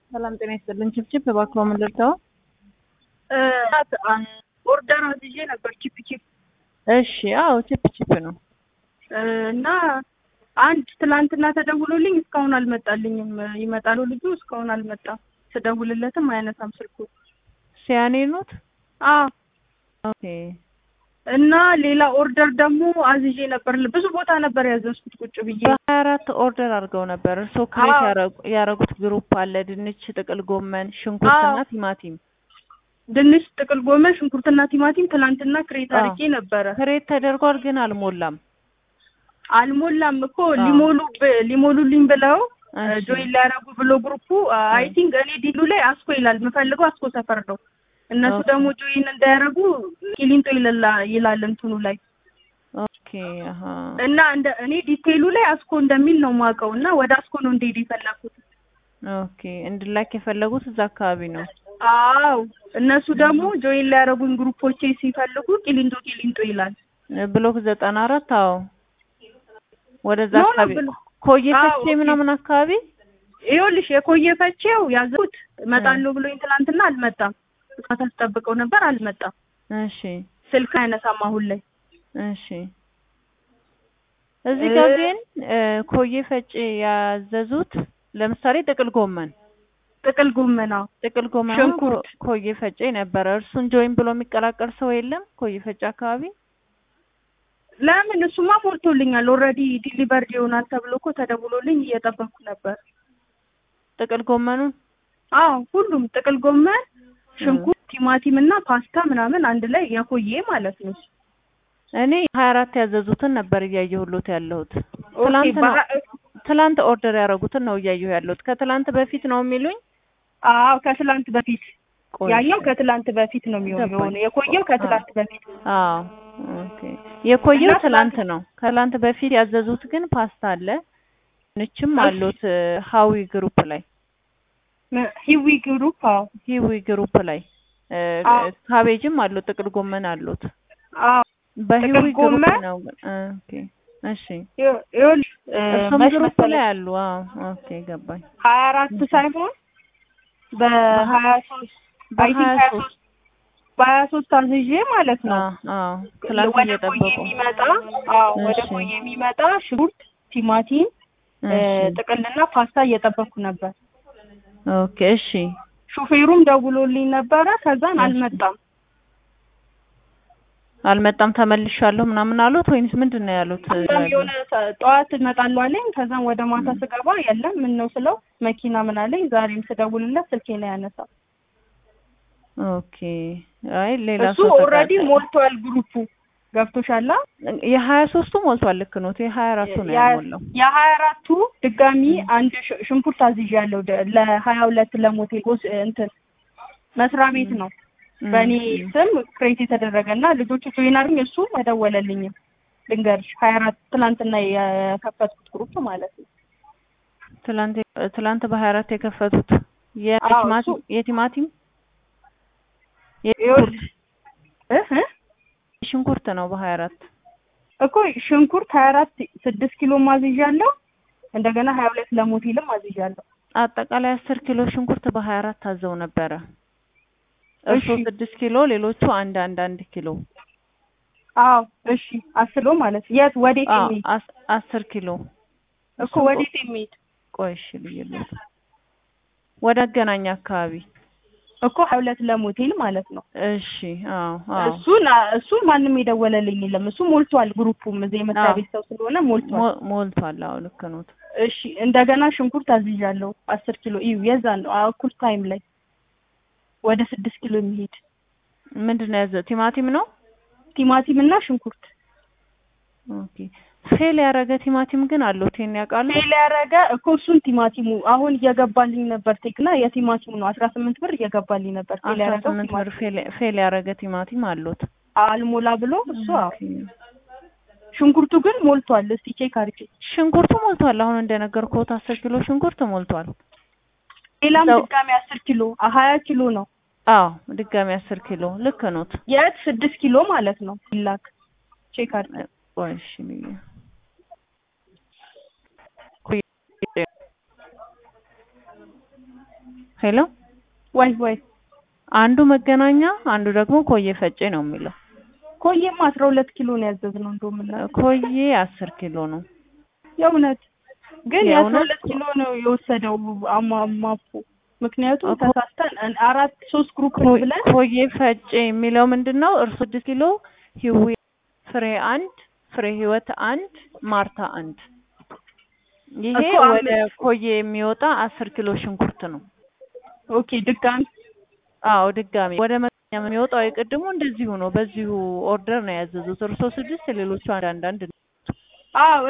ሰላም ጤና ይስጥልን። ችፕችፕ እባክዎ ምን ልርዳው? ኦርደር አዝዤ ነበር ቺፕ ቺፕ እሺ፣ አዎ ችፕ ችፕ ነው። እና አንድ ትላንትና ተደውሎልኝ እስካሁን አልመጣልኝም። ይመጣሉ ልጁ እስካሁን አልመጣም። ስደውልለትም አያነሳም ስልኩ። ሲያኔ ኖት? አዎ ኦኬ። እና ሌላ ኦርደር ደግሞ አዝዤ ነበር። ብዙ ቦታ ነበር ያዘዝኩት ቁጭ ብዬ። በሀያ አራት ኦርደር አድርገው ነበር። እርስዎ ክሬት አዎ። ያረጉ- ያረጉት ግሩፕ አለ። ድንች፣ ጥቅል ጎመን፣ ሽንኩርትና አዎ። ቲማቲም። ድንች፣ ጥቅል ጎመን፣ ሽንኩርትና ቲማቲም ትላንትና ክሬት አዎ። አድርጌ ነበረ። ክሬት ተደርጓል ግን አልሞላም። አልሞላም እኮ አዎ። ሊሞሉ ብ- ሊሞሉልኝ ብለው እሺ። ጆይን ሊያደርጉ ብሎ ግሩፑ አይ ቲንክ እኔ ዲሉ ላይ አስኮ ይላል የምፈልገው አስኮ ሰፈር ነው። እነሱ ኦኬ። ደግሞ ጆይን እንዳያደርጉ ቂሊንጦ ይላል ይላል እንትኑ ላይ ኦኬ። አሀ። እና እንደ እኔ ዲቴይሉ ላይ አስኮ እንደሚል ነው የማውቀው እና ወደ አስኮ ነው እንደሄድ የፈለኩት። ኦኬ። እንድላክ የፈለጉት እዛ አካባቢ ነው። አዎ እነሱ ደግሞ ጆይን ሊያደርጉኝ ግሩፖቼ ሲፈልጉ ቂሊንጦ ቂሊንጦ ይላል። ብሎክ ዘጠና አራት አዎ። ወደዛ ኖ ኖ አካባቢ ብሎ ኮዬ አዎ፣ ፈቼ ኦኬ። ምናምን አካባቢ ይኸውልሽ የኮየ ፈቼው ያዘኩት እመጣለሁ ብሎኝ ትናንትና አልመጣም። እስካታ ስጠብቀው ነበር አልመጣም። እሺ ስልክ አይነሳም አሁን ላይ እሺ እዚህ ጋር እ- ግን እ፣ ኮዬ ፈጬ ያዘዙት ለምሳሌ ጥቅል ጎመን ጥቅል ጎመና ጥቅል ጎመን አሁን ሽንኩርት። ኮ- ኮዬ ፈጬ ነበረ። እርሱን ጆይን ብሎ የሚቀላቀል ሰው የለም ኮዬ ፈጬ አካባቢ። ለምን እሱማ ሞልቶልኛል። ኦልሬዲ ዲሊቨርድ ይሆናል ተብሎ እኮ ተደውሎልኝ እየጠበኩ ነበር። ጥቅል ጎመኑን አዎ ሁሉም ጥቅል ጎመን፣ ሽንኩርት፣ ቲማቲም እና ፓስታ ምናምን አንድ ላይ የኮዬ ማለት ነው። እኔ ሀያ አራት ያዘዙትን ነበር እያየሁሎት ያለሁት። ኦኬ ትላንት ነው በሀ- ትላንት ኦርደር ያደረጉትን ነው እያየሁ ያለሁት። ከትላንት በፊት ነው የሚሉኝ። አዎ ከትላንት በፊት ቆይ ያኛው ከትላንት በፊት ነው የሚሆነው። ገባኝ። የኮየው ከትላንት በፊት አዎ ኦኬ። የኮየው እና ትላንት ነው። ከትላንት በፊት ያዘዙት ግን ፓስታ አለ፣ ድንችም እሺ። አሉት እ፣ ሀዊ ግሩፕ ላይ ም- ሂዊ ግሩፕ አዎ ሂዊ ግሩፕ ላይ እ፣ አዎ። ካቤጅም አሉት፣ ጥቅል ጎመን አሉት። አዎ በሂዊ ጥቅል ግሩፕ ጎመን? ነው ግን እ፣ ኦኬ እሺ። ይኸው- ይኸውልሽ እ፣ እሱም መች ግሩፕ መሰለሽ ላይ አሉ። አዎ ኦኬ ገባኝ። ሀያ አራት ሳይሆን በሀያ ሶስት አይ ቲንክ በሀያ ሀያ ሶስት ሶስት በሀያ ሶስት አዝዤ ማለት ነው አዎ አዎ ትላንት ወደ ኮዬ እየጠበቁ የሚመጣ አዎ ወደ እሺ። ኮዬ የሚመጣ ሽንኩርት፣ ቲማቲም፣ እ፣ እሺ ጥቅልና ፓስታ እየጠበኩ ነበር። ኦኬ እሺ ሹፌሩም ደውሎልኝ ነበረ። ከዛን እሺ። አልመጣም። አልመጣም ተመልሻለሁ ምናምን አሉት ወይንስ ምንድን ነው ያሉት? ከዛም የሆነ ሰ- ጠዋት እመጣለሁ አለኝ። ከዛም ወደ ማታ ስገባ የለም ምን ነው ስለው መኪና ምን አለኝ። ዛሬም ስደውልለት ስልኬ ላይ ያነሳ። ኦኬ አይ ሌላ እሱ ሰው ኦልሬዲ ተቃጠለ። ሞልቷል ግሩፑ ገብቶሻላ። የሀያ ሶስቱ ሞልቷል። ልክ ነው። የሀያ አራቱ ነው ያልሞላው። የሀያ አራቱ ድጋሚ አንድ ሽ- ሽንኩርት አዝዣለሁ ደ- ለሀያ ሁለት ለሞቴል ጎስ እንትን መስሪያ ቤት ነው እም፣ በእኔ እም። ስም ክሬት የተደረገ እና ልጆቹ ጆይን አድርገኝ እሱ መደወለልኝም ልንገርሽ ሀያ አራት ትናንትና የከፈትኩት ግሩፕ ማለት ነው። ትላንት ትላንት በሀያ አራት የከፈቱት አዎ፣ የቲማቲም እሱ- የቲማቲም ይኸውልሽ እህ እህ ሽንኩርት ነው በሀያ አራት እኮ ሽንኩርት ሀያ አራት ስድስት ኪሎ ማዝዣለሁ። እንደገና ሀያ ሁለት ለሞቴልም አዝዣለሁ። አጠቃላይ አስር ኪሎ ሽንኩርት በሀያ አራት ታዘው ነበረ። እርሶ እሺ። ስድስት ኪሎ ሌሎቹ አንድ አንድ አንድ ኪሎ አዎ እሺ አስሎ ማለት የት ወዴት አዎ የሚሄድ አስ- አስር ኪሎ እኮ ወዴት የሚሄድ ቆይ እሺ ልዩነት ወደ መገናኛ አካባቢ እኮ ሀያ ሁለት ለሞቴል ማለት ነው። እሺ አዎ አዎ እሱን እሱን ማንም የደወለልኝ የለም። እሱ ሞልቷል። ግሩፑም እዚህ የመስሪያ አዎ። ቤት ሰው ስለሆነ ሞልቷል። ሞ- ሞልቷል። አዎ ልክ ነው። እሺ እንደገና ሽንኩርት አዝዣለሁ አስር ኪሎ እዩ የዛን ነው አዎ፣ እኩል ታይም ላይ ወደ ስድስት ኪሎ የሚሄድ ምንድን ነው ያዘ ቲማቲም ነው። ቲማቲም እና ሽንኩርት ኦኬ ፌል ያደረገ ቲማቲም ግን አለው ቴን ያውቃሉ። ፌል ያደረገ እኮ እሱን ቲማቲሙ አሁን እየገባልኝ ነበር። ቴክና የቲማቲሙ ነው አስራ ስምንት ብር እየገባልኝ ነበር። ፌል አስራ ያደረገው ስምንት ብር ቲማቲም ፌል ፌል ያደረገ ቲማቲም አሉት። አልሞላ ብሎ እሱ አዎ። ኦኬ። ሽንኩርቱ ግን ሞልቷል። እስቲ ቼክ አድርጌ ሽንኩርቱ ሞልቷል። አሁን እንደነገርኩት አስር ኪሎ ሽንኩርት ሞልቷል። ሌላም እዛው- ድጋሚ አስር ኪሎ ሀያ ኪሎ ነው አዎ ድጋሚ አስር ኪሎ ልክ ኖት። የት ስድስት ኪሎ ማለት ነው ይላክ ቼክ አድርጌ ቆይ እሺ ልዩ ሄሎ ወይ ወይ አንዱ መገናኛ አንዱ ደግሞ ኮዬ ፈጬ ነው የሚለው። ኮዬማ አስራ ሁለት ኪሎ ነው ያዘዝነው እንደውም እና ኮዬ አስር ኪሎ ነው። የእውነት ግን የአስራ የእውነት? ሁለት ኪሎ ነው የወሰደው አማ- ማፑ ምክንያቱም እኮ- ተሳስተን እን- አራት ሶስት ግሩፕ ኮ- ብለን ኮዬ ፈጬ የሚለው ምንድን ነው? እርሱ ስድስት ኪሎ፣ ህዊ ፍሬ አንድ፣ ፍሬ ህይወት አንድ፣ ማርታ አንድ። ይሄ እኮ ወደ አምስት። ኮዬ የሚወጣ አስር ኪሎ ሽንኩርት ነው። ኦኬ ድጋሚ አዎ ድጋሚ ወደ መገናኛ የሚወጣው የቅድሙ እንደዚሁ ነው። በዚሁ ኦርደር ነው ያዘዙት። እርሶ ስድስት ሌሎቹ አንድ አንድ አንድ ነው። አዎ